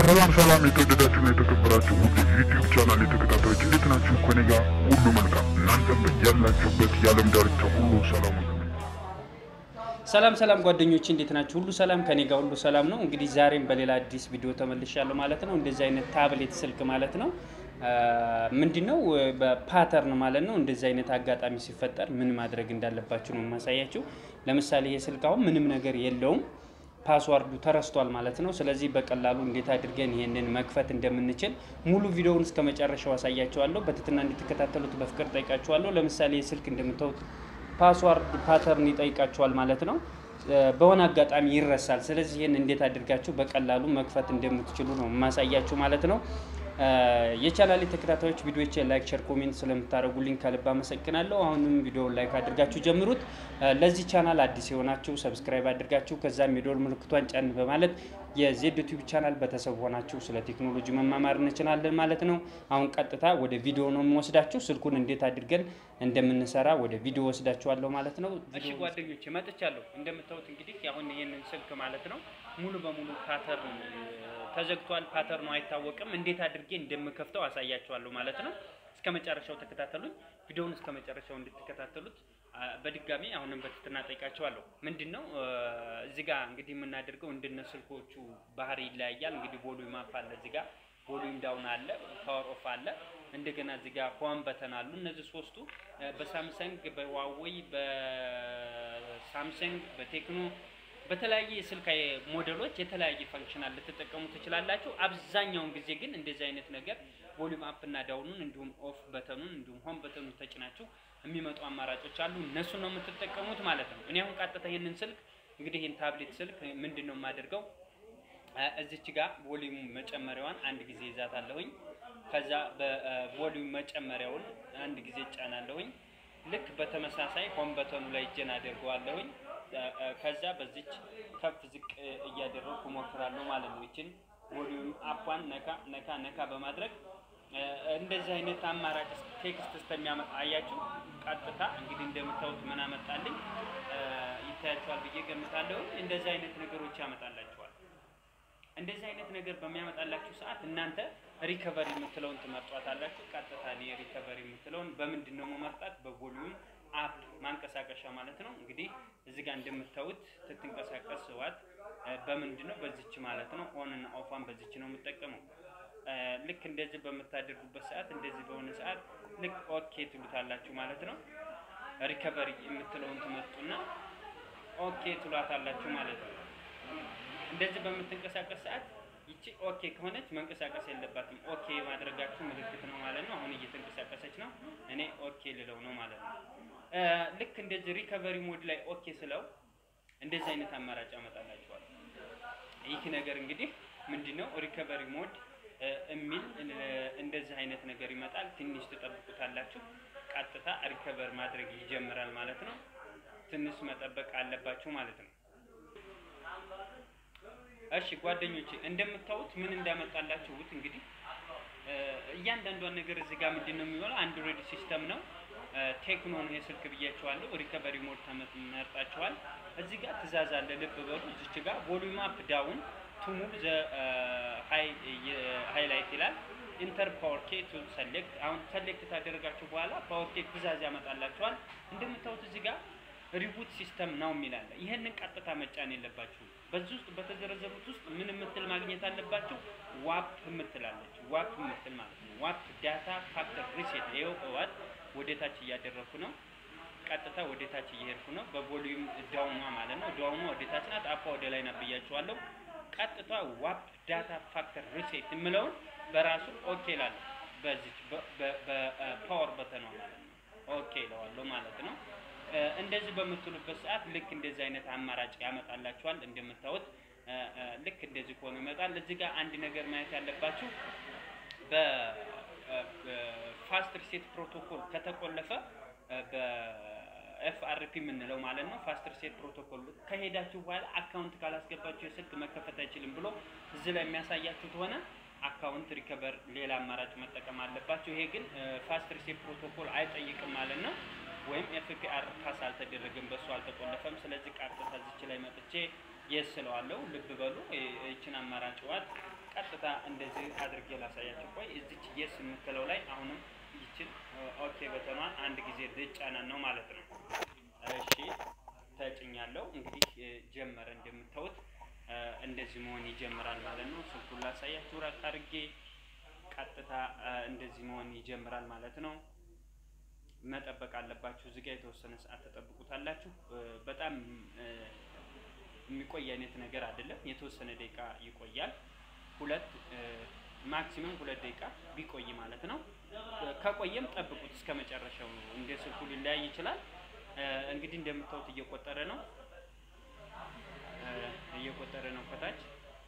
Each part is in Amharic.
ሰላም ሰላም የተወደዳችሁና የተከበራችሁ ውድ ዩቲዩብ ቻናል የተከታታዮች እንዴት ናችሁ? ከኔ ጋር ሁሉ መልካም፣ እናንተም ያላችሁበት የዓለም ዳርቻ ሁሉ ሰላም ሁኑ። ሰላም ሰላም ጓደኞች እንዴት ናችሁ? ሁሉ ሰላም ከኔ ጋር ሁሉ ሰላም ነው። እንግዲህ ዛሬም በሌላ አዲስ ቪዲዮ ተመልሻለሁ ማለት ነው። እንደዚህ አይነት ታብሌት ስልክ ማለት ነው ምንድነው በፓተርን ማለት ነው። እንደዚህ አይነት አጋጣሚ ሲፈጠር ምን ማድረግ እንዳለባችሁ ነው የማሳያችሁ። ለምሳሌ ይሄ ስልክ አሁን ምንም ነገር የለውም ፓስዋርዱ ተረስቷል ማለት ነው። ስለዚህ በቀላሉ እንዴት አድርገን ይሄንን መክፈት እንደምንችል ሙሉ ቪዲዮውን እስከ መጨረሻው አሳያችኋለሁ። በትህትና እንድትከታተሉት በፍቅር ጠይቃችኋለሁ። ለምሳሌ ይህ ስልክ እንደምታዩት ፓስዋርድ ፓተርን ይጠይቃችኋል ማለት ነው። በሆነ አጋጣሚ ይረሳል። ስለዚህ ይህን እንዴት አድርጋችሁ በቀላሉ መክፈት እንደምትችሉ ነው የማሳያችሁ ማለት ነው። የቻናሌ ተከታታዮች ቪዲዮቼ ላይክ፣ ሸር፣ ኮሜንት ስለምታደርጉልኝ ከልብ አመሰግናለሁ። አሁንም ቪዲዮውን ላይክ አድርጋችሁ ጀምሩት። ለዚህ ቻናል አዲስ የሆናችሁ ሰብስክራይብ አድርጋችሁ ከዛም የደወል ምልክቷን ጫን በማለት የዜድ ዩቲዩብ ቻናል ቤተሰብ ሆናችሁ ስለ ቴክኖሎጂ መማማር እንችላለን ማለት ነው። አሁን ቀጥታ ወደ ቪዲዮ ነው የምወስዳችሁ። ስልኩን እንዴት አድርገን እንደምንሰራ ወደ ቪዲዮ ወስዳችኋለሁ ማለት ነው። እሺ ጓደኞቼ መጥቻለሁ። እንደምታዩት እንግዲህ አሁን ይህንን ስልክ ማለት ነው ሙሉ በሙሉ ፓተርን ተዘግቷል። ፓተርኑ አይታወቅም። እንዴት አድርጌ እንደምከፍተው አሳያችኋለሁ ማለት ነው። እስከ መጨረሻው ተከታተሉኝ። ቪዲዮውን እስከ መጨረሻው እንድትከታተሉት በድጋሚ አሁንም በትህትና ጠይቃችኋለሁ። ምንድን ነው እዚህ ጋር እንግዲህ የምናደርገው እንደነ ስልኮቹ ባህሪ ይለያያል። እንግዲህ ቮሉም አፕ አለ፣ እዚህ ጋር ቮሉም ዳውን አለ፣ ፓወር ኦፍ አለ። እንደገና እዚህ ጋር ሆም በተን አሉ። እነዚህ ሶስቱ በሳምሰንግ በዋዌይ በሳምሰንግ በቴክኖ በተለያየ የስልክ ሞዴሎች የተለያየ ፈንክሽናል ልትጠቀሙ ትችላላችሁ። አብዛኛውን ጊዜ ግን እንደዚህ አይነት ነገር ቮሊዩም አፕ እና ዳውኑን እንዲሁም ኦፍ በተኑን እንዲሁም ሆም በተኑን ተጭናችሁ የሚመጡ አማራጮች አሉ። እነሱን ነው የምትጠቀሙት ማለት ነው። እኔ አሁን ቀጥታ ይህንን ስልክ እንግዲህ ይህን ታብሌት ስልክ ምንድን ነው የማደርገው እዚች ጋር ቮሊዩም መጨመሪያዋን አንድ ጊዜ ይዛታለሁኝ። ከዛ በቮሊዩም መጨመሪያውን አንድ ጊዜ ጫናለሁኝ። ልክ በተመሳሳይ ሆም በተኑ ላይ እጄን አደርገዋለሁኝ። ከዛ በዚች ከፍ ዝቅ እያደረግኩ እሞክራለሁ ማለት ነው። ይችን ቮሊዩም አፓን ነካ ነካ ነካ በማድረግ እንደዚህ አይነት አማራጭ ቴክስት እስከሚያመጣ አያችሁ። ቀጥታ እንግዲህ እንደምታዩት ምን አመጣልኝ ይታያችኋል ብዬ ገምታለሁ። እንደዚህ አይነት ነገሮች ያመጣላችኋል። እንደዚህ አይነት ነገር በሚያመጣላችሁ ሰዓት እናንተ ሪከቨሪ የምትለውን ትመርጧታላችሁ። ቀጥታ እኔ ሪከቨሪ የምትለውን በምንድን ነው መመርጣት? በቮሊዩም አፕ ማንቀሳቀሻ ማለት ነው። እንግዲህ እዚህ ጋር እንደምታዩት ስትንቀሳቀስ ዋት በምንድን ነው? በዚች ማለት ነው። ኦን እና ኦፋን በዚች ነው የምጠቀመው። ልክ እንደዚህ በምታደርጉበት ሰዓት እንደዚህ በሆነ ሰዓት ልክ ኦኬ ትሉታላችሁ ማለት ነው። ሪከቨሪ የምትለውን ትመርጡና ኦኬ ትሏታላችሁ ማለት ነው። እንደዚህ በምትንቀሳቀስ ሰዓት ይቺ ኦኬ ከሆነች መንቀሳቀስ የለባትም። ኦኬ ማድረጋችሁ ምልክት ነው ማለት ነው። አሁን እየተንቀሳቀሰች ነው። እኔ ኦኬ ልለው ነው ማለት ነው። ልክ እንደዚህ ሪከቨሪ ሞድ ላይ ኦኬ ስለው እንደዚህ አይነት አማራጭ ያመጣላችኋል። ይህ ነገር እንግዲህ ምንድነው ሪከቨሪ ሞድ የሚል እንደዚህ አይነት ነገር ይመጣል። ትንሽ ትጠብቁታላችሁ። ቀጥታ ሪከቨር ማድረግ ይጀምራል ማለት ነው። ትንሽ መጠበቅ አለባችሁ ማለት ነው። እሺ ጓደኞቼ እንደምታዩት ምን እንዳመጣላችሁት እንግዲህ እያንዳንዷን ነገር እዚህ ጋር ምንድን ነው የሚሆነው አንድሮይድ ሲስተም ነው። ቴክኖ ነው የስልክ ብያቸዋለሁ። ሪከቨሪ ሞድ ተመርጣችኋል። እዚህ ጋር ትእዛዝ አለ፣ ልብ በሉ። እዚች ጋር ቮሉም አፕ ዳውን ቱ ሙቭ ዘ ሃይላይት ይላል። ኢንተር ፓወር ኬ ቱ ሰሌክት። አሁን ሰሌክት ታደረጋችሁ በኋላ ፓወር ኬ ትእዛዝ ያመጣላችኋል። እንደምታዩት እዚህ ጋር ሪቡት ሲስተም ነው የሚላለ። ይህንን ቀጥታ መጫን የለባችሁም። በዚህ ውስጥ በተዘረዘሩት ውስጥ ምን የምትል ማግኘት አለባችሁ? ዋፕ የምትላለች ዋፕ የምትል ማለት ነው። ዋፕ ዳታ ፋክተር ሪሴት። ይኸው እዋት ወደ ታች እያደረኩ ነው። ቀጥታ ወደ ታች እየሄድኩ ነው። በቮሊዩም ዳውኗ ማለት ነው። ዳውኗ ወደ ታች ናት፣ አፓ ወደ ላይ ናት ብያችኋለሁ። ቀጥታ ዋፕ ዳታ ፋክተር ሪሴት የምለውን በራሱ ኦኬ ላለሁ በዚች በፓወር በተኗ ማለት ነው። ኦኬ ለዋለሁ ማለት ነው። እንደዚህ በምትሉበት ሰዓት ልክ እንደዚህ አይነት አማራጭ ያመጣላችኋል። እንደምታዩት ልክ እንደዚህ ከሆኑ ይመጣል። እዚህ ጋር አንድ ነገር ማየት ያለባችሁ በፋስት ሪሴት ፕሮቶኮል ከተቆለፈ በኤፍአርፒ የምንለው ማለት ነው። ፋስት ሪሴት ፕሮቶኮል ከሄዳችሁ በኋላ አካውንት ካላስገባችሁ የስልክ መከፈት አይችልም ብሎ እዚህ ላይ የሚያሳያችሁ ከሆነ አካውንት ሪከቨር ሌላ አማራጭ መጠቀም አለባችሁ። ይሄ ግን ፋስት ሪሴት ፕሮቶኮል አይጠይቅም ማለት ነው። ወይም ኤፍፒአር ፓስ አልተደረገም፣ በሱ አልተቆለፈም። ስለዚህ ቀጥታ እዚች ላይ መጥቼ የስ ስለዋለሁ። ልብ በሉ ይችን አማራጭ ዋት ቀጥታ እንደዚህ አድርጌ ላሳያችሁ። ቆይ እዚች የስ የምትለው ላይ አሁንም ይችን ኦኬ በተኗን አንድ ጊዜ ልጫናን ነው ማለት ነው። እሺ ተጭኛለሁ። እንግዲህ ጀመረ። እንደምታዩት እንደዚህ መሆን ይጀምራል ማለት ነው። ስልኩን ላሳያችሁ ራቅ አድርጌ ቀጥታ እንደዚህ መሆን ይጀምራል ማለት ነው። መጠበቅ አለባችሁ። እዚህ ጋር የተወሰነ ሰዓት ተጠብቁታላችሁ። በጣም የሚቆይ አይነት ነገር አይደለም። የተወሰነ ደቂቃ ይቆያል። ሁለት ማክሲመም ሁለት ደቂቃ ቢቆይ ማለት ነው። ከቆየም ጠብቁት እስከ መጨረሻው። እንደ ስልኩ ሊለያይ ይችላል። እንግዲህ እንደምታዩት እየቆጠረ ነው እየቆጠረ ነው ከታች።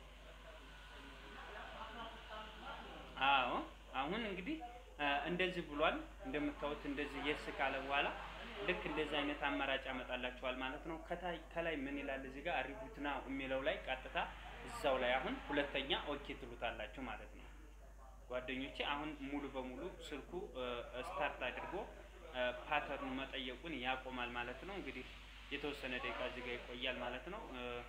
አዎ አሁን እንግዲህ እንደዚህ ብሏል። እንደምታዩት እንደዚህ የስ ካለ በኋላ ልክ እንደዚህ አይነት አማራጭ ያመጣላችኋል ማለት ነው። ከላይ ምን ይላል እዚህ ጋር ሪቡት ናው የሚለው ላይ ቀጥታ እዛው ላይ አሁን ሁለተኛ ኦኬ ትሉታላችሁ ማለት ነው። ጓደኞቼ አሁን ሙሉ በሙሉ ስልኩ ስታርት አድርጎ ፓተርኑ መጠየቁን ያቆማል ማለት ነው። እንግዲህ የተወሰነ ደቂቃ እዚህ ጋር ይቆያል ማለት ነው።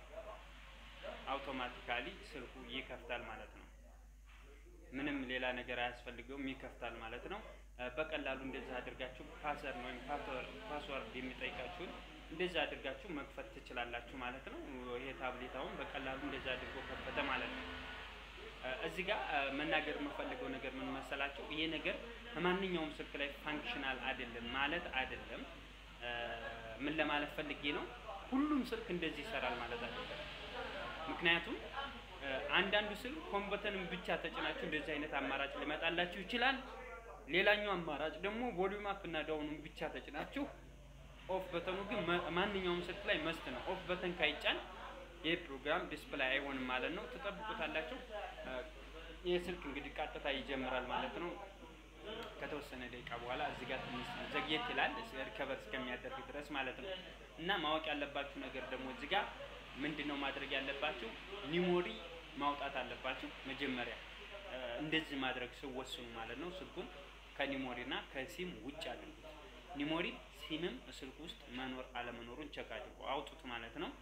አውቶማቲካሊ ስልኩ ይከፍታል ማለት ነው። ምንም ሌላ ነገር አያስፈልገውም፣ ይከፍታል ማለት ነው። በቀላሉ እንደዚህ አድርጋችሁ ፓስወርድ ወይም ፓስወርድ የሚጠይቃችሁን እንደዚህ አድርጋችሁ መክፈት ትችላላችሁ ማለት ነው። ይሄ ታብሌት አሁን በቀላሉ እንደዚህ አድርጎ ከፈተ ማለት ነው። እዚህ ጋር መናገር የምፈልገው ነገር ምን መሰላችሁ? ይሄ ነገር ከማንኛውም ስልክ ላይ ፋንክሽናል አይደለም ማለት አይደለም። ምን ለማለት ፈልጌ ነው? ሁሉም ስልክ እንደዚህ ይሰራል ማለት አይደለም። ምክንያቱም አንዳንዱ ስልክ ሆም በተንን ብቻ ተጭናችሁ እንደዚህ አይነት አማራጭ ሊመጣላችሁ ይችላል። ሌላኛው አማራጭ ደግሞ ቮሊዩም አፕ እና ዳውኑን ብቻ ተጭናችሁ ኦፍ በተኑ ግን ማንኛውም ስልክ ላይ መስት ነው። ኦፍ በተን ካይጫን ይህ ፕሮግራም ዲስፕላይ አይሆንም ማለት ነው። ትጠብቁታላችሁ። ይህ ስልክ እንግዲህ ቀጥታ ይጀምራል ማለት ነው። ከተወሰነ ደቂቃ በኋላ እዚህ ጋር ትንሽ ዘግየት ይላል ሪከቨር እስከሚያደርግ ድረስ ማለት ነው። እና ማወቅ ያለባችሁ ነገር ደግሞ እዚህ ጋር ምንድን ነው ማድረግ ያለባችሁ? ኒሞሪ ማውጣት አለባችሁ መጀመሪያ እንደዚህ ማድረግ ስወስኑ ማለት ነው። ስልኩን ከኒሞሪ እና ከሲም ውጭ አድርጉት። ኒሞሪ ሲምም ስልክ ውስጥ መኖር አለመኖሩን ቸክ አድርጉ፣ አውጡት ማለት ነው።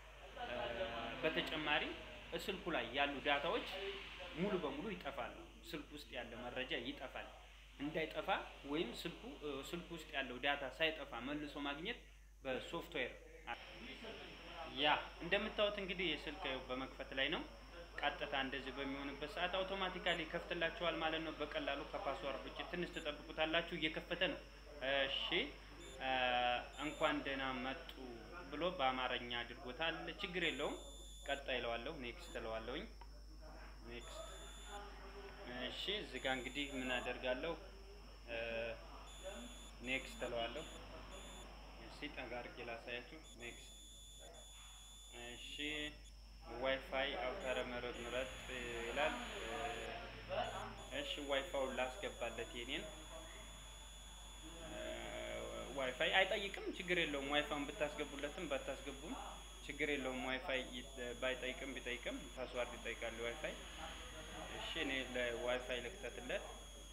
በተጨማሪ ስልኩ ላይ ያሉ ዳታዎች ሙሉ በሙሉ ይጠፋሉ። ስልክ ውስጥ ያለ መረጃ ይጠፋል። እንዳይጠፋ ወይም ስልኩ ስልኩ ውስጥ ያለው ዳታ ሳይጠፋ መልሶ ማግኘት በሶፍትዌር ያ እንደምታዩት እንግዲህ የስልክ በመክፈት ላይ ነው። ቀጥታ እንደዚህ በሚሆንበት ሰዓት አውቶማቲካሊ ይከፍትላችኋል ማለት ነው። በቀላሉ ከፓስዋርድ ውጭ ትንሽ ትጠብቁታላችሁ። እየከፈተ ነው። እሺ እንኳን ደህና መጡ ብሎ በአማርኛ አድርጎታል። ችግር የለውም። ቀጣይ እለዋለሁ። ኔክስት እለዋለሁኝ። ኔክስት እሺ። እዚህ ጋር እንግዲህ ምን አደርጋለሁ? ኔክስት እለዋለሁ። እሺ፣ ጠጋ አድርጌ ላሳያችሁ። ኔክስት እሺ ዋይፋይ አውታረ መረብ ምረጥ ይላል። እሺ ዋይፋውን ላስገባለት የኔን ዋይፋይ አይጠይቅም፣ ችግር የለውም። ዋይፋውን ብታስገቡለትም ባታስገቡም ችግር የለውም። ዋይፋይ ባይጠይቅም ቢጠይቅም ፓስዋርድ ይጠይቃል ዋይፋይ። እሺ እኔ ለዋይፋይ ልክተትለት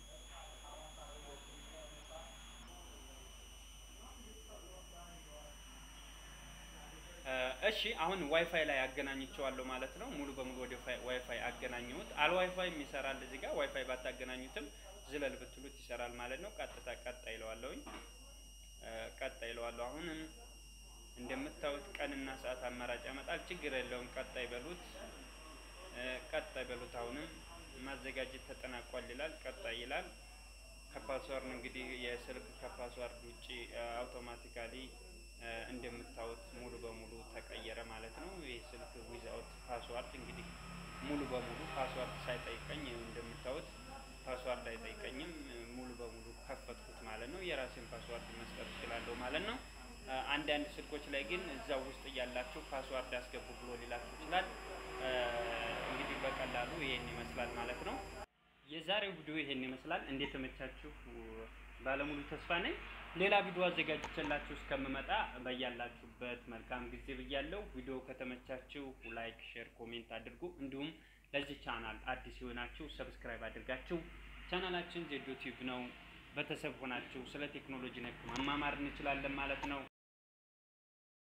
እሺ አሁን ዋይፋይ ላይ አገናኝቸዋለሁ ማለት ነው። ሙሉ በሙሉ ወደ ዋይፋይ አገናኘሁት። አል ዋይፋይ ይሰራል እዚህ ጋር ዋይፋይ ባታገናኙትም ዝለል ብትሉት ይሰራል ማለት ነው። ቀጥታ ቀጣይ ይለዋለሁኝ። ቀጣይ ይለዋለሁ። አሁንም እንደምታዩት ቀንና ሰዓት አማራጭ ያመጣል። ችግር የለውም። ቀጣይ በሉት፣ ቀጣይ በሉት። አሁንም ማዘጋጀት ተጠናቋል ይላል። ቀጣይ ይላል። ከፓስዋርድ እንግዲህ የስልክ ከፓስዋርድ ውጪ አውቶማቲካሊ እንደምታዩት ሙሉ በሙሉ ተቀየረ ማለት ነው። ይህ ስልክ ዊዛውት ፓስዋርድ እንግዲህ ሙሉ በሙሉ ፓስዋርድ ሳይጠይቀኝ እንደምታዩት ፓስዋርድ አይጠይቀኝም። ሙሉ በሙሉ ከፈትኩት ማለት ነው። የራሴን ፓስዋርድ መስጠት እችላለሁ ማለት ነው። አንዳንድ ስልኮች ላይ ግን እዛው ውስጥ እያላችሁ ፓስዋርድ አስገቡ ብሎ ሊላችሁ ይችላል። እንግዲህ በቀላሉ ይሄን ይመስላል ማለት ነው። የዛሬው ቪዲዮ ይሄን ይመስላል። እንዴት ተመቻችሁ? ባለሙሉ ተስፋ ነኝ። ሌላ ቪዲዮ አዘጋጅቼላችሁ እስከምመጣ በያላችሁበት መልካም ጊዜ ብያለሁ። ቪዲዮ ከተመቻችሁ ላይክ፣ ሼር፣ ኮሜንት አድርጉ። እንዲሁም ለዚህ ቻናል አዲስ የሆናችሁ ሰብስክራይብ አድርጋችሁ ቻናላችን ዜዶ ቲዩብ ነው። ቤተሰብ ሆናችሁ ስለ ቴክኖሎጂ ነክ መማማር እንችላለን ማለት ነው።